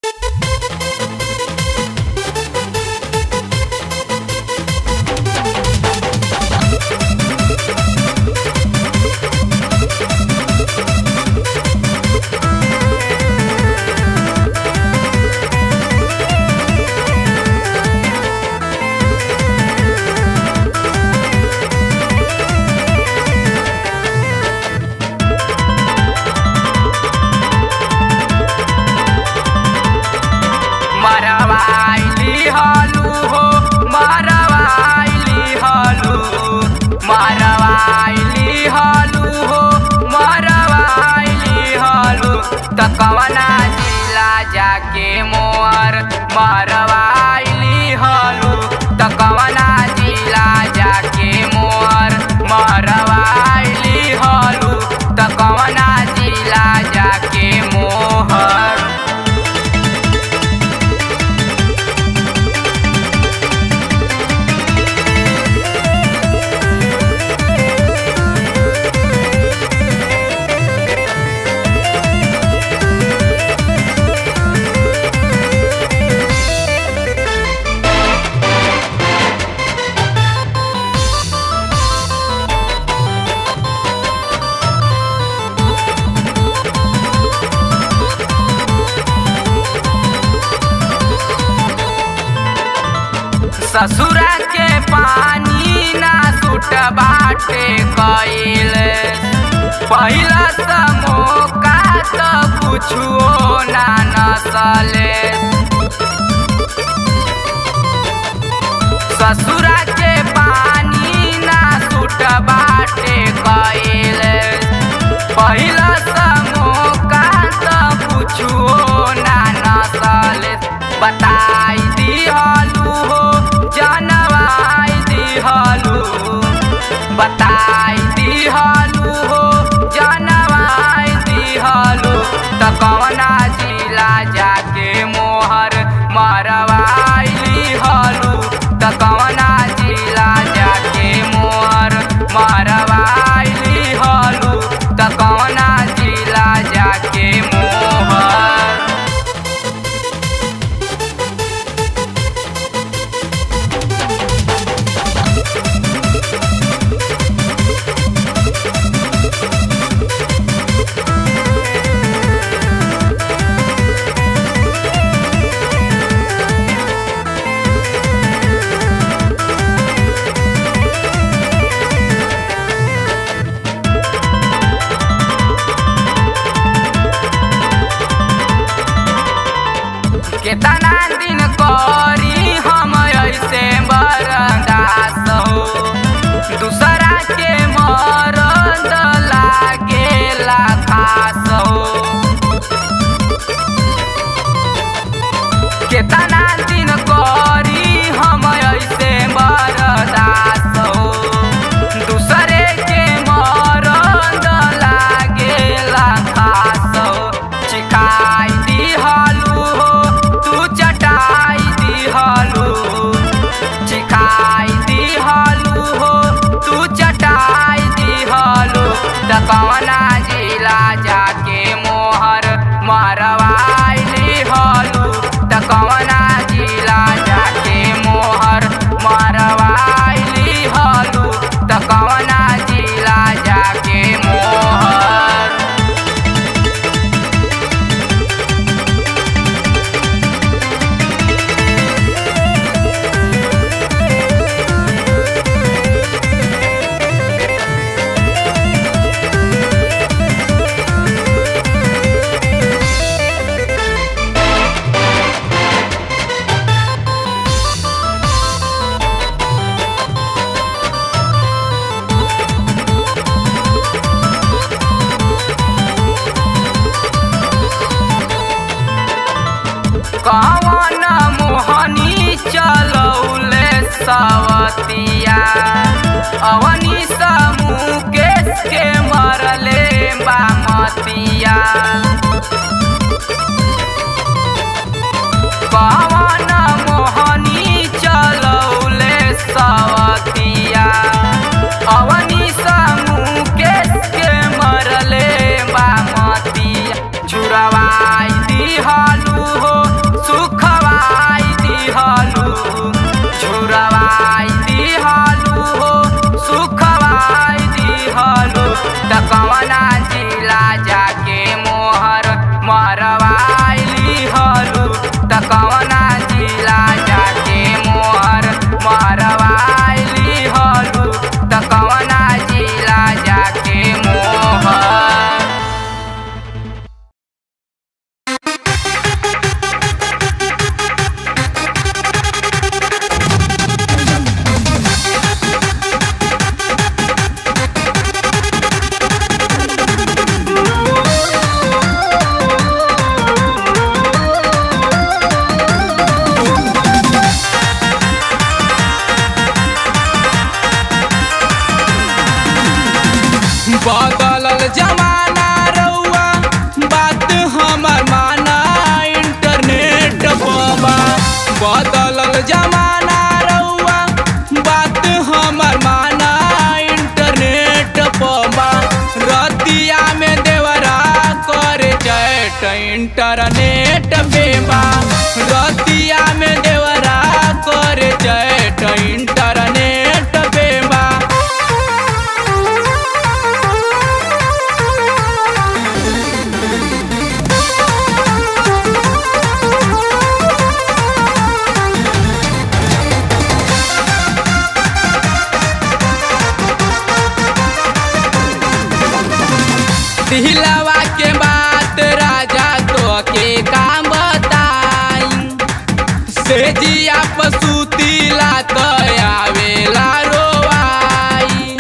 मरवाइली हलू हो मरवाइली हलू मरवाइली हलू हो मरवाइली हलू त कवना जिला जाके मोर मरवाइली हलू त कवना जिला जाके मोर मरवाइली हलू त कवना जिला जाके मोहर ससुरा के पानी ना सुट बाटे कइल पहिला समोका त कुछो ना नसले ससुरा के पानी ना सुट बाटे कइल पहिला समोका त कुछो ना नसले बताई दिहलू हो जनवाई दिहलू बताई दिहलू हो जनवाई दिहलू त कवना जिला जाके मोहर मरवाइली हलू त कवना जिला जाके मोहर मरवाइली हलू त कवना जिला जाके मोहर केतना दिन करी हम ऐसे बरदास हो दूसरा के मरद लागेला खास हो केतना दिन करी हम ऐसे बरदास हो दूसरे के मरद लागेला खास हो चिखाई दिहलू हो तू चटाई दिहलू चिखाई दिहलू हो तू चटाई दिहलू त कवना जिला जाके मोहर मरवाइली हलू त कवना जिला जाके मोहर मरवाइली हलू त कवना जिला जाके मोहर कवन मोहनी चलौले सवतिया अवनी समूह केस के मरले बामतिया कवन मोहनी चलौले सवतिया अवनी समूह केस के मरले बामतिया छुड़वाई दिहलू हो इंटरनेट पे बा रतिया में देवरा कर चैट इंटरनेट पे बा दिलवा के बात राजा तो के काम बताई से जिया पसुतीला तो आवेला रोवाई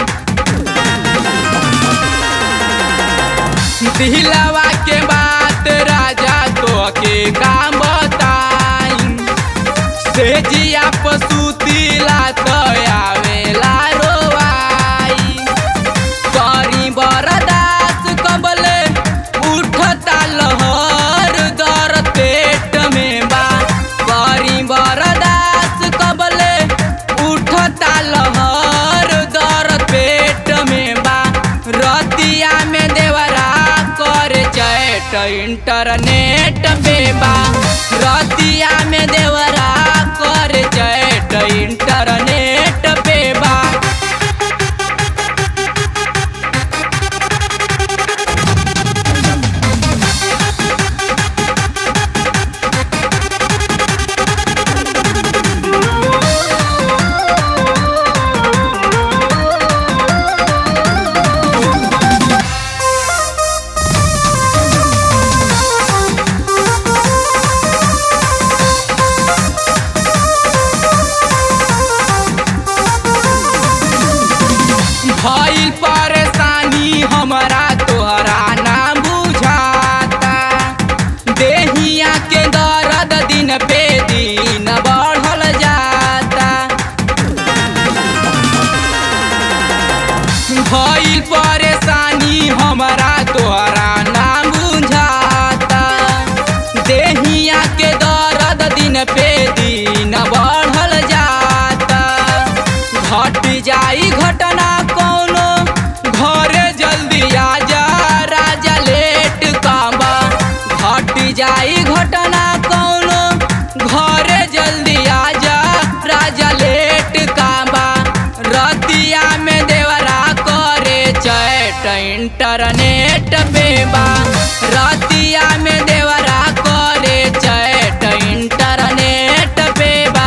दिलवा के बात राजा तो के काम बताई से जिया पसुतीला तो आवेला रोवाई करी बरदास कबले उठता लहर दर पेट में बा करी बरदास कबले उठता लहर दर पेट में बा रतिया में देवरा कर चैट इंटरनेट पे बा रतिया में देवरा कर चैट इंटरनेट पे बा भइल परेशानी हमरा तोहरा ना बुझाता देहिया के दर्द दिन पे दिन बढ़ल जाता भइल परेशानी हमरा तोहरा ना बुझाता देहिया के दर्द दिन पे दिन बढ़ल जाता घट जाई घटना कोनो घरे जल्दी आजा राजा लेट काबा घट जाई घटना कोनो घरे जल्दी आजा राजा लेट काबा रतिया में देवरा करे चैट इंटरनेट पे बा रतिया में देवरा करे चैट इंटरनेट पे बा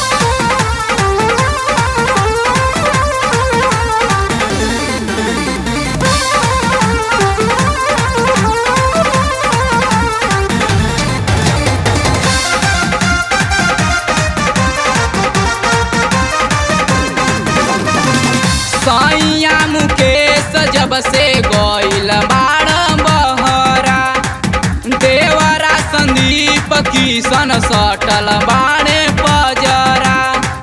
सैया मुकेश जब से गइल बाड़ बहरा देवरा संदीप किशन सटल बाणे पजरा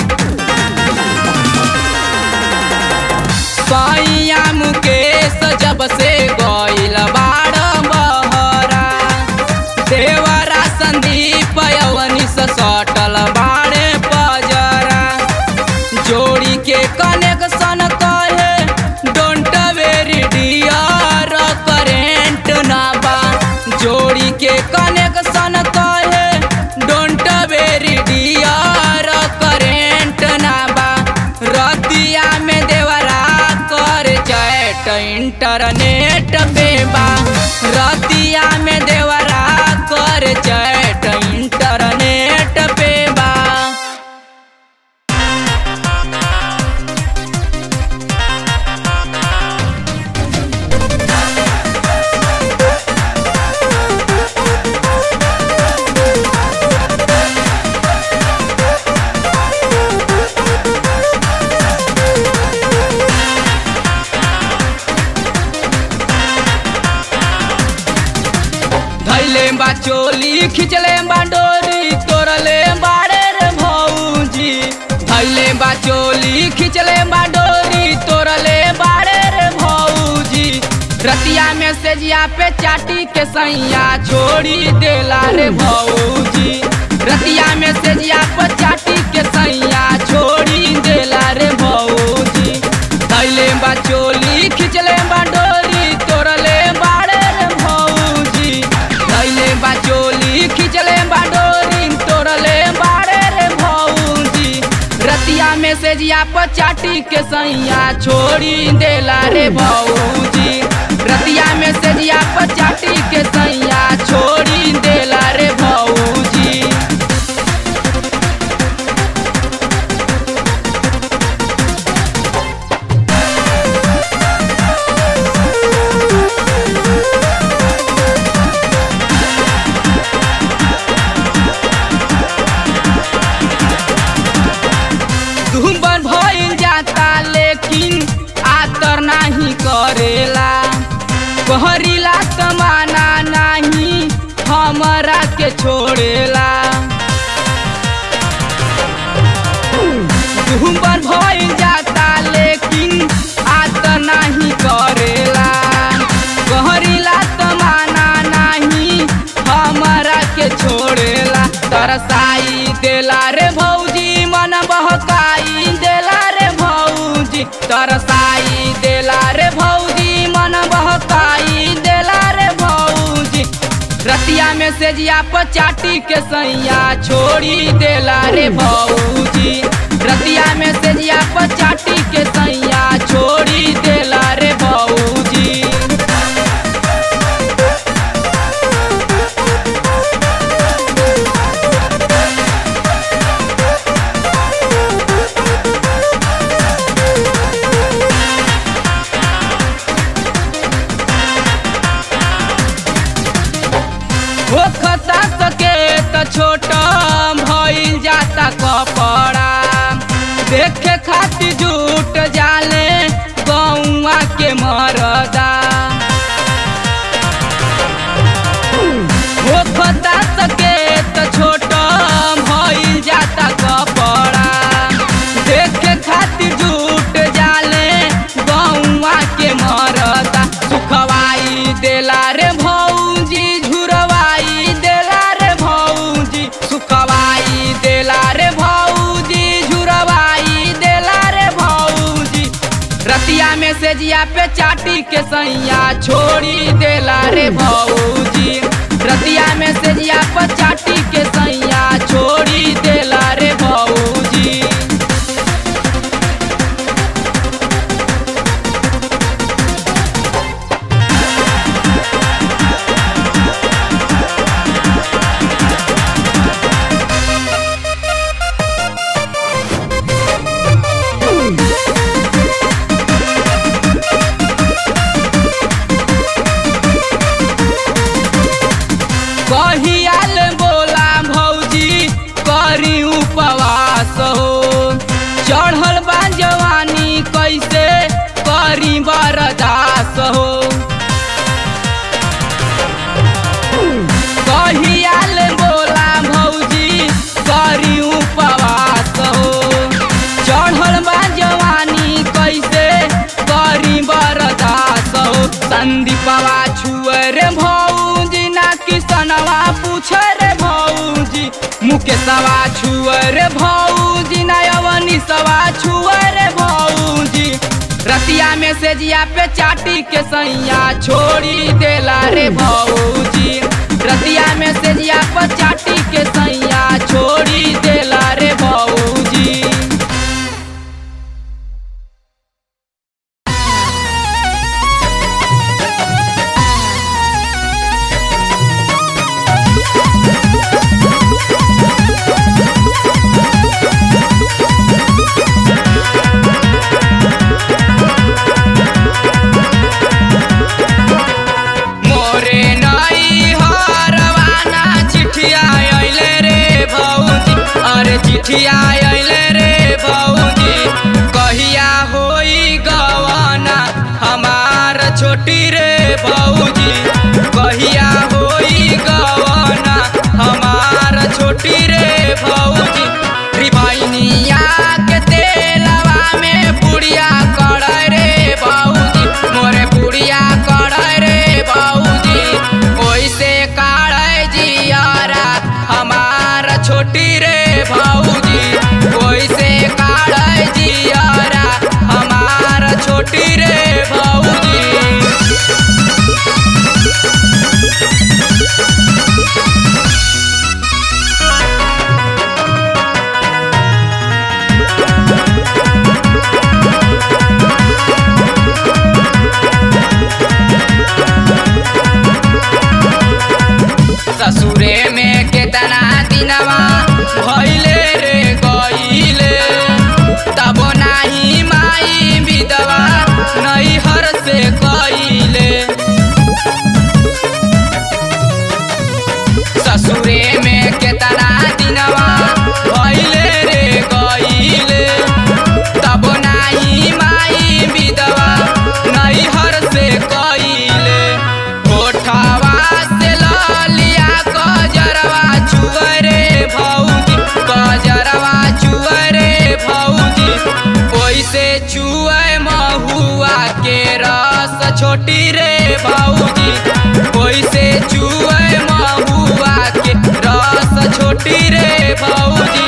सैया मुकेश जब से गइल बाड़ बहरा देवरा संदीप यवनिस सटल बाणे पजरा जोड़ी के कनेक्शन कहे डोंट वेरी डियर करेंट ना बा जोड़ी के कनेक्शन कहे डोंट वेरी डियर करेंट ना बा रतिया में देवरा कर चैट इंटरनेट पे बा रतिया में देवरा कर चैट इंटरनेट पे बा धैले बा चोली खिंचले बा डोरी तोड़ले बाड़े रे भौजी धैले बा चोली खिंचले बा डोरी तोड़ले बाड़े रे भौजी रतिया में से जिया पे चाटी के सैया छोड़ी देला रे भौजी रतिया में से जिया पे चाटी के सैया छोड़ी देला रे भौजी धैले बा चोली खिंचले बा डोरी तोड़ले बाड़े रे भौजी धैले बा चोली खिंच मैसेजिया पर चाटी के सैया छोड़ी देला रे भौजी रतिया मैसेजिया पर चाटी के सैया छोड़ी देला रे भौजी धुम्बन भइल जाता लेकिन आतर नाही करेला कहरीला तमाना नाही हमरा के छोड़ेला धुम्बन भइल जाता लेकिन आतर नाही करेला कहरीला तमाना नाही हमरा के छोड़ेला तरसाई देला रे भौजी मन बहकाई देला रे भौजी तरसाई देला रे भौजी मन बहकाई देला रे भौजी रतिया में सेजिया पर चाटी के सैया छोड़ी देला रे भौजी रतिया में सेजिया पर चाटी के सैया छोड़ी देला रे भौजी होखता सके त छोटा भइल जाता कपड़ा देखे खातिर जुट जाले गौआ के मरदा होखता सके त छोटा भइल जाता कपड़ा देखे खातिर जुट जाले गौआ के मरदा सुखवाई देला रे भौजी झुरवाई देला रे भौजी सुखवाई देला रे भौजी झुरवाई देला रे भौजी रतिया में सेजिया पे चाटी के सैया छोड़ी देला रे भौजी रतिया में सेजिया पे चाटी के सैया छोड़ी देला रे भौजी कहियाल बोला भौजी करी उपवास हो चढ़ल बा जवानी कैसे करी बरदास हो कहियाल बोला भौजी करी उपवास हो चढ़ल बा जवानी कैसे करी बरदास हो संदीपवा छुअर भौजी ना किसनवा पूछे रे भौजी मुकेशवा छुअर भौजी ना अवनी सवा छुअर भौजी रतिया में सेजिया पे चाटी के सैया छोड़ी देला रे भौजी रतिया में सेजिया पे चाटी के सैया छोड़ी देला रे भौजी मोरे नई हरवाना चिठिया अइले रे भौजी अरे चिठिया अइले रे भौजी कहिया होई गवाना हमार छोटी रे भौजी कहिया होई गवाना हमार छोटी रे भौजी रिभाइनिया के तेलवा में पुड़िया कड़ै रे भौजी मोरे पुड़िया कड़ै रे भौजी ओइसे काढ़ै जियारा हमार छोटी रे भौजी दिनवा भइले रे गइले तब नाही माई विधवा नैहर से कइले ससुरे में केतना दिनवा भइले रे गइले तब नाही माई विधवा नैहर से कइले होठवा से ललिया गजरवा चुअरे भौजी गजरवा चुअरे भौजी ओइसे चुए महुआ के रस छोटी रे भौजी ओइसे चुए महुआ के रस छोटी रे भौजी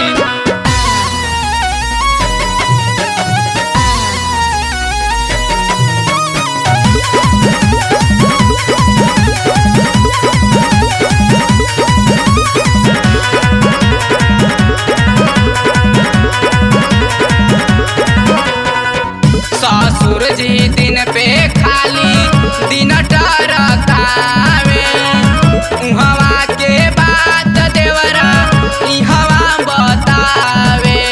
ससुर जी दिन पे खाली दिन टरकावे उहवा के बात देवरा इहवा बतावे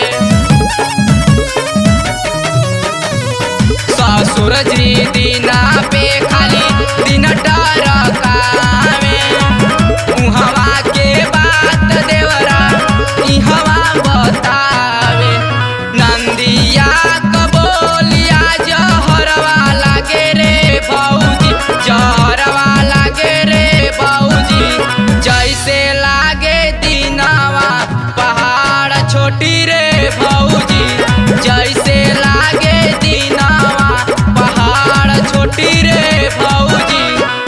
ससुर जी दिन पे खाली दिन टरकावे उहवा के बात देवरा इहवा बतावे नंदिया कबोलिया जहरवा लागे रे भौजी जहरवा लागे रे भौजी जैसे लागे दिनावा पहाड़ छोटी रे भौजी जैसे लागे दिनावा पहाड़ छोटी रे भौजी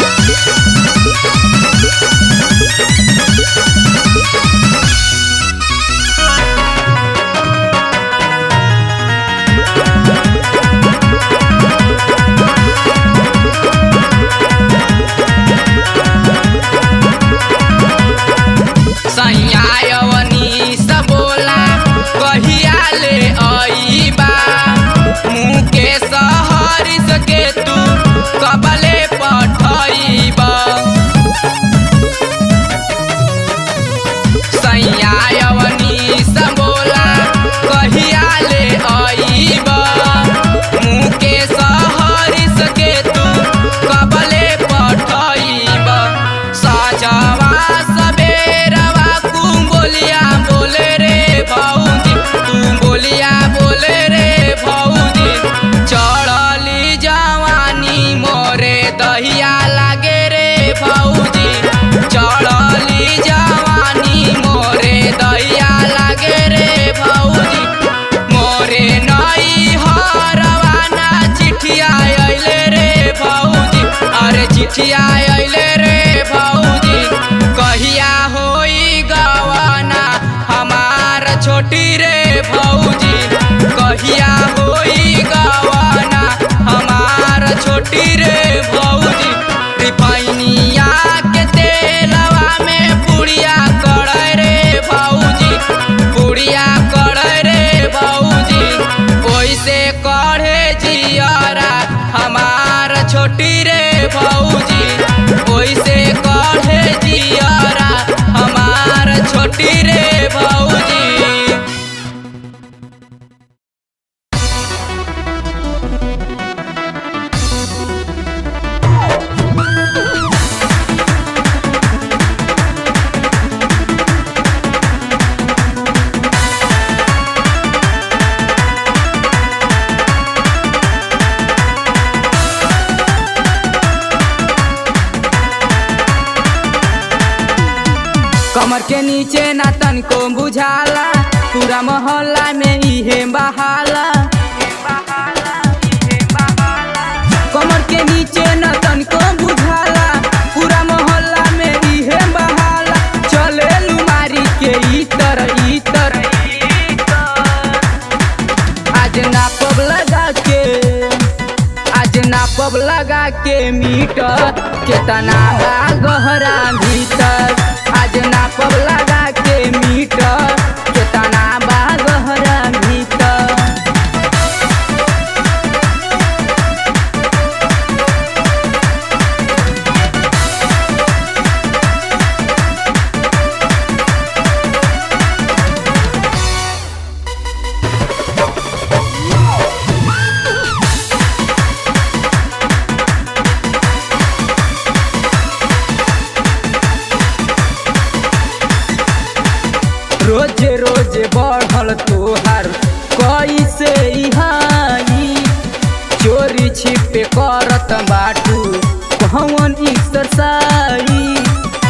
सैयावनी सबोला कहिया ले अइबा मुँह के सहरिस के तू कबले पठइबा सैयावनी सबोला कहिया ले अइबा मुँह के सहरिस के तू कबले पठइबा सजवा सबेरवा कुम्बोलिया बोले रे भौजी कुम्बोलिया बोले रे भौजी चढ़ली जवानी मोरे दहिया लागे रे भौजी चढ़ली जवानी मोरे दहिया लागे रे भौजी मोरे नई हरवाना चिठिया अइले रे भौजी अरे चिठिया अइले रे भौजी कहिया होई गवाना हमार छोटी रे भौजी कहिया होई गवाना हमार छोटी रे भौजी रिफाइनिया के तेलवा में पुड़िया कड़ै रे भौजी पुड़िया कड़ै रे भौजी ओइसे कढ़े जियरा हमार छोटी रे भौजी ओइसे कढ़े जियरा हमार छोटी रे भौजी कमर के नीचे ना तनको बुझाला पूरा मोहल्ला में इहे बहाला कमर के नीचे ना तनको बुझाला पूरा मोहल्ला में इहे बहाला चले लुमारी के इतर इतर आज नापब लगा के आज नापब लगा के मीटर केतना बा गहरा भीतर आज नापब लगा के मीटर केतना बा गहरा भीतर रोजे रोजे बढ़ल तोहार कैसे हाई चोरी छिपे करत बाटू कौन एक्सरसाइज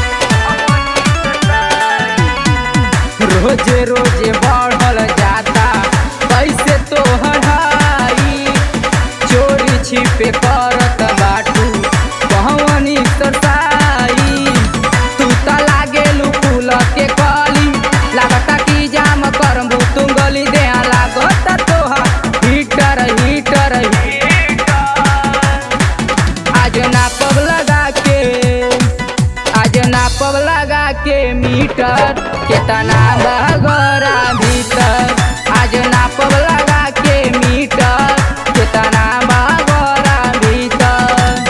रोजे रोजे बढ़ल जाता कैसे तो हड़ाई चोरी छिपे करत बाटू कौन एक्सरसाइज तू त लागेलू फूल के कली लागता कि जाम करबू तू गली दे लागता तोहा हीटर हीटर आज नापब लगा के आज नापब लगा के मीटर केतना बगरा भीतर आज नापब लगा के मीटर केतना बगरा भीतर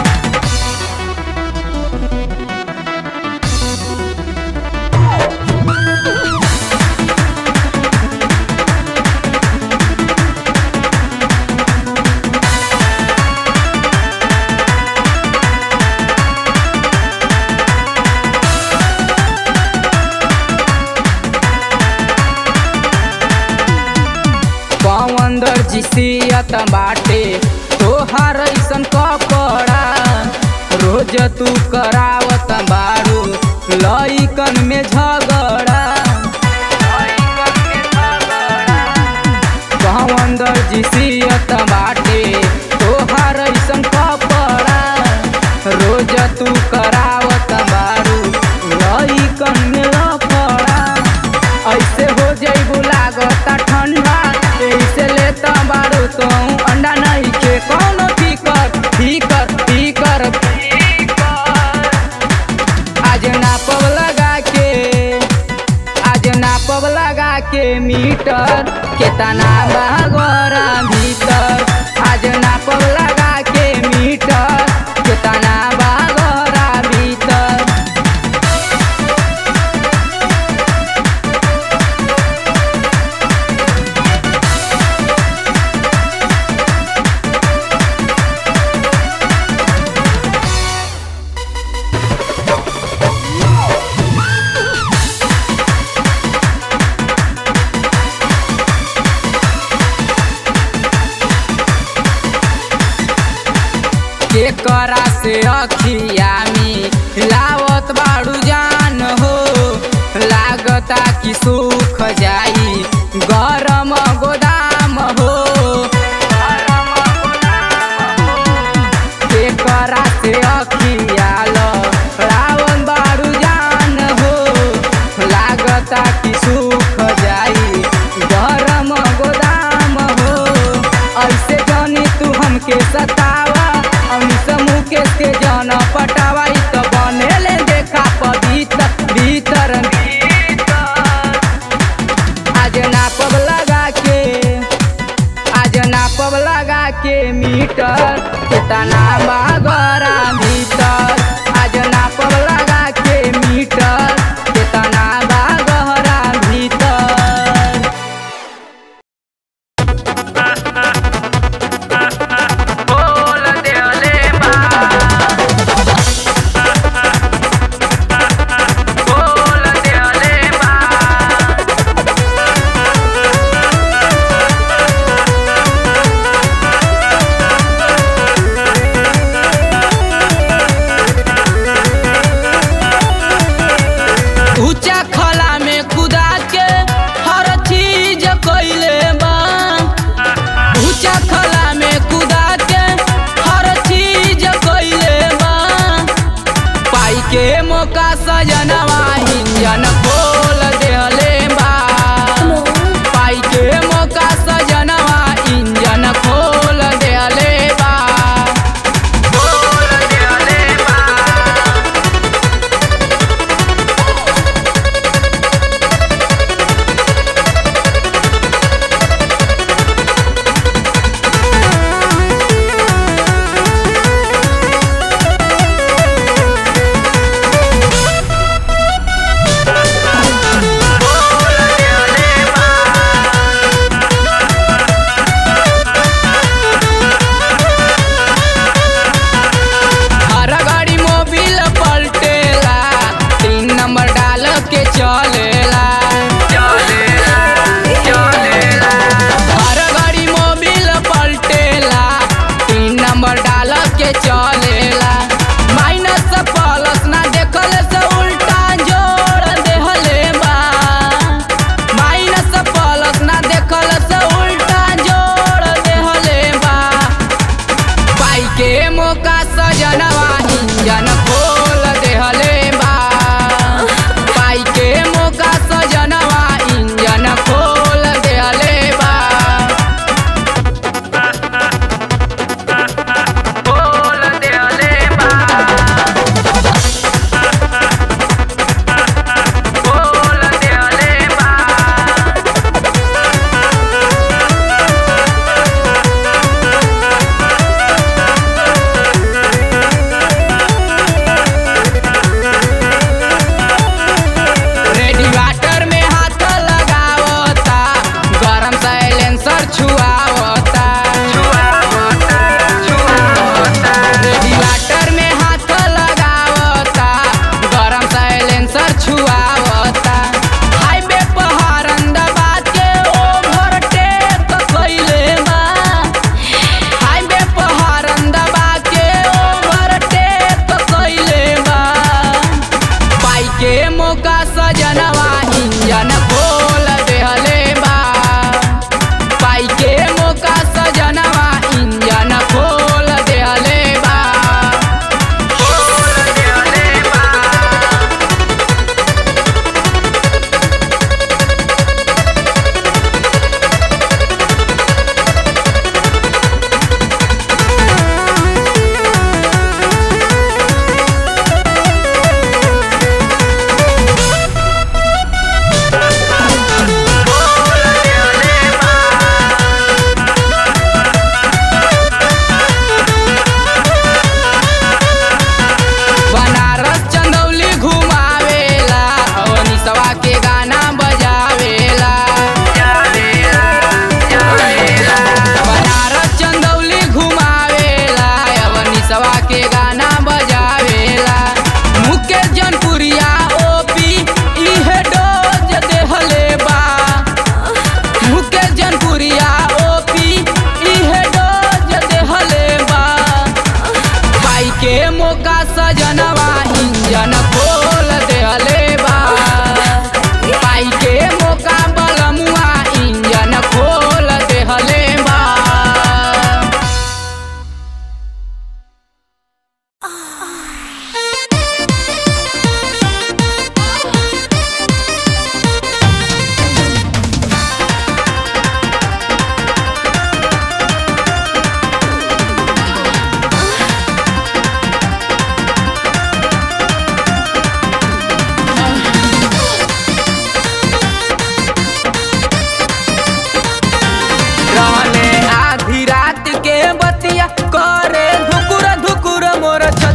पवन दर्जी सियत बाटे तोहार ऐसन कपड़ा रोज तू करावत बारू लइकन में झगड़ा पवन दर्जी सियत बाटे तोहार ऐसन कपड़ा रोज तू करावत बारू लइकन में लफड़ा ऐसे हो जइबू लागता ठंडा ऐसे लेता बारू तो अंडा नहीं के कौनो फिकर फिकर फिकर आज नापब लगा के आज नापब लगा के मीटर केतना बगरा भीतर आज नापब लगा के मीटर केतना बगरा भीतर केकरा से अखिया में लावत बाड़ू जान हो लागता कि सुख जाई गरम गोदाम हो केकरा से अखिया लावन बाड़ू जान हो लागता कि सुख जाई गरम गोदाम हो ऐसे जानी तू हमके सतावा अमित मुकेश के जन पटावा इ त बनेले देखा पवित्र भीतर आज नापब लगा के आज नापब लगा के मीटर केतना बगरा भीतर आज नापब लगा के मीटर केतना बगरा भीतर बोल देले बा बोल देले बा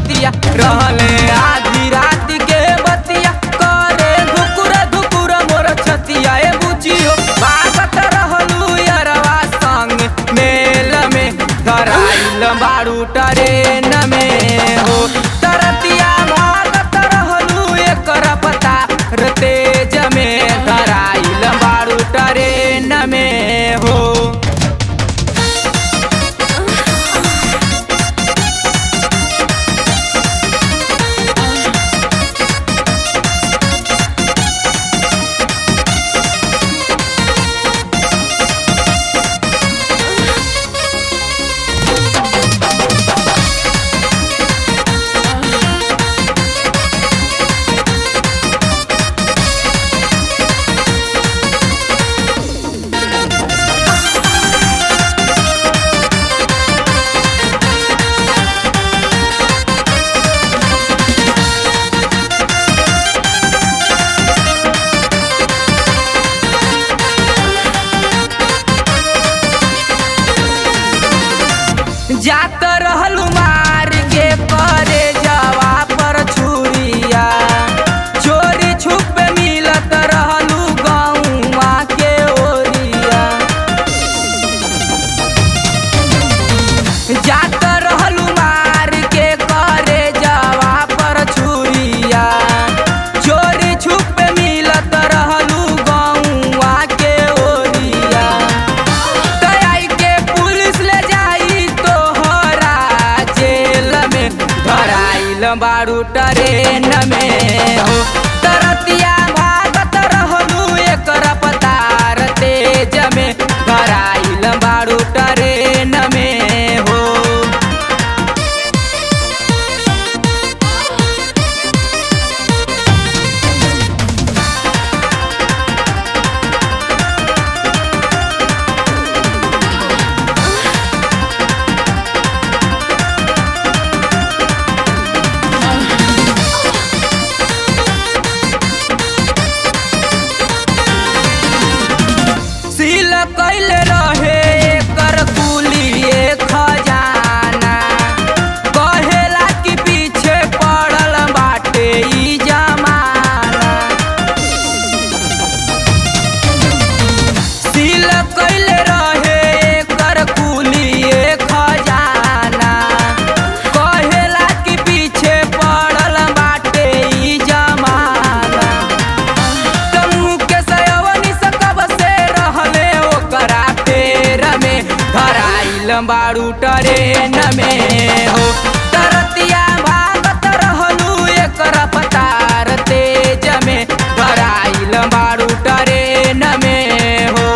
बतिया रहले आधी रात के बतिया करे धुकुर धुकुर मोर छतिया ए बुचियो बागत रहलू यरवा संग मेल में धराइल बारू ट्रेन में हो तरतिया भागत रहलू एकर पता र तेज में धराइल बारू ट्रेन में हो जात रहलू मार के करे जवा पर छुरिया चोरी छुप मिलत रहलू गौवा के ओरिया जात रहलू मार के करे जवा पर छुरिया चोरी छुप मिलत रहलू गौवा के ओरिया तराई के पुलिस ले जाई तोहरा जेल में धराइल बारू ट्रेन में हो तरतिया भागत रहलू एकर पतार तेज में धराइल बारू ट्रेन में हो सील कैल रहे एकर कुलिए खजाना कहेला कि पीछे पड़ल बाटे ई जमाना सील कैल रहे एकर कुलिए खजाना कहेला कि पीछे पड़ल बाटे ई जमाना तमु के सयवनी सकब से रहले ओकरा पेर में धराइल बारू ट्रेन में हो तरतिया भागत रहलू एकर पतार तेज में धराइल बारू ट्रेन में हो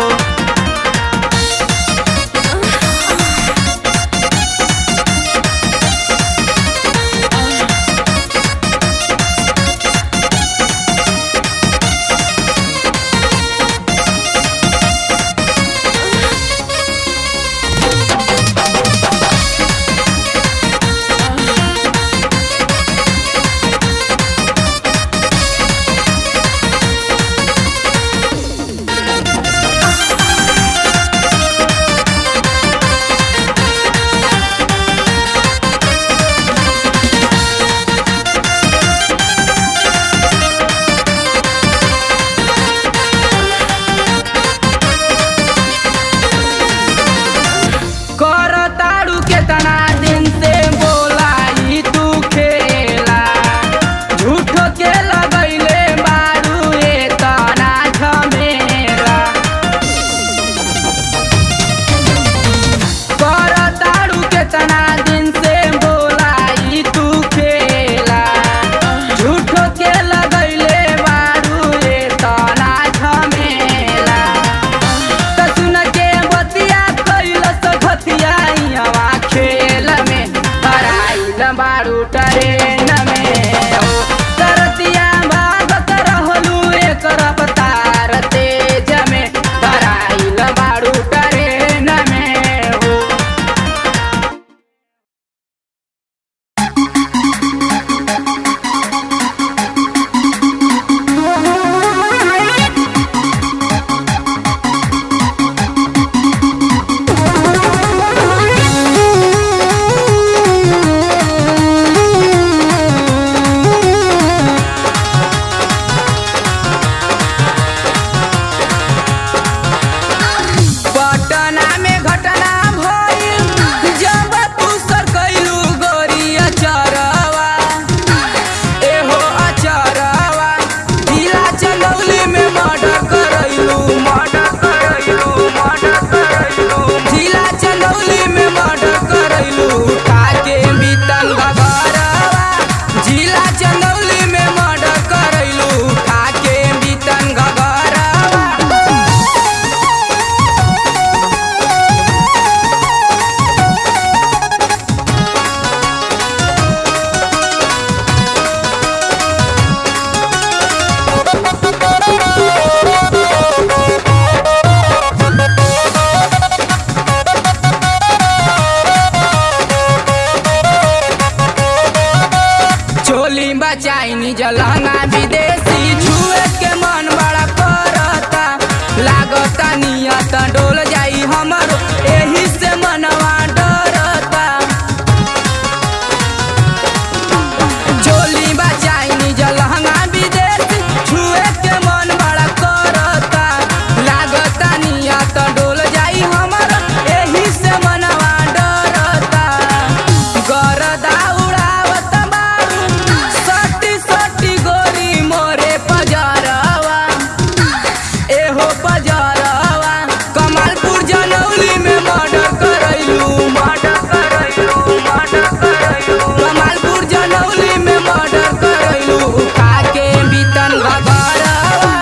बजरवा कमालपुर जनौली में मर्डर करैलू मर्डर करैलू मर्डर करैलू कमालपुर जनौली में मर्डर करैलू उठा के बीतन घगरवा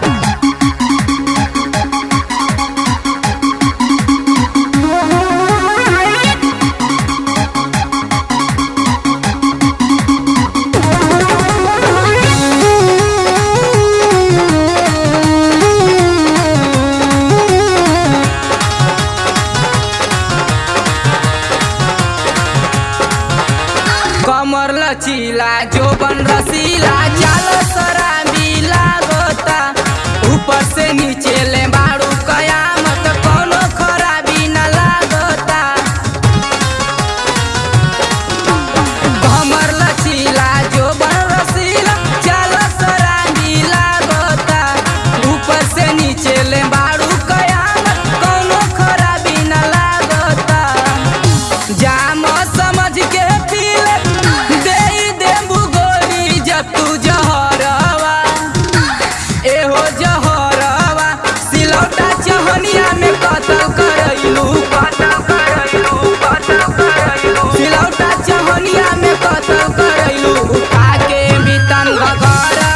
कमर लचीला जो बन रसीला चालो सराबी लागता ऊपर से नीचे ले बाड़ू कयामत कोनो खराबी न लागता कमर लचीला जो बन रसीला चालो सराबी लागता ऊपर से नीचे ले बाड़ू कयामत कोनो खराबी न लागता जाम समझ के पीले दे दे गोली जब तू जहरवा एहो जहरवा सिलौटा चहनिया में कतल करैलू कतल करैलू कतल करैलू सिलौटा चहनिया में कतल करैलू उठा के बीतन घगरवा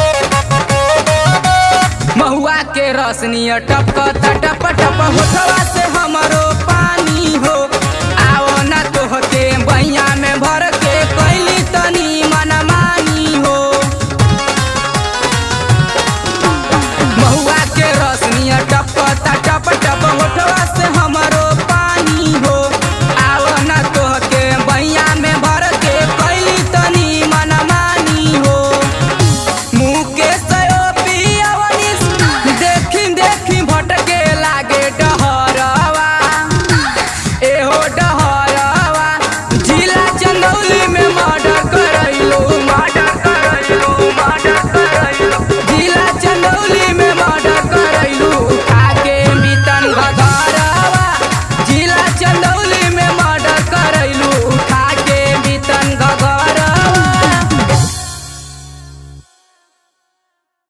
महुआ के रसनिया टपक टप टप होठवा